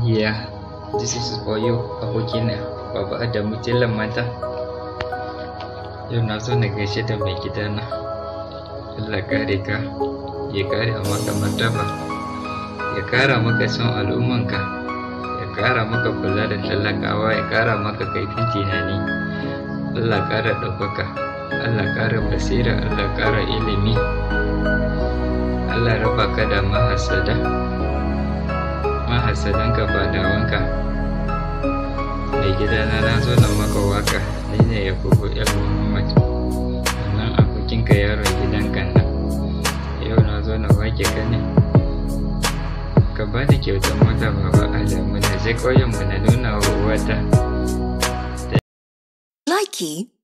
Yeah, this is for you, abokina, Baba Adamu Telan mata. Yau na so na gaishe da mai gidana. Allah kare ka, ya kare maka martaba, ya kara maka son al'ummanka, ya kara maka kula da talakawa, ya kara maka kaifin tunani. Allah kara ɗaukaka, Allah kara basira, Allah kara ilimi. Allah raba ka da mahasada. mahasadanka fadawanka mai gidana na zo na maka waka ni ne ya kuku el muhammad nan abokinka yaron gidanka nan yau na zo na wake ka ne ka ba da kyautar mota baba adamu na je ƙauyenmu na nuna wa wata Likey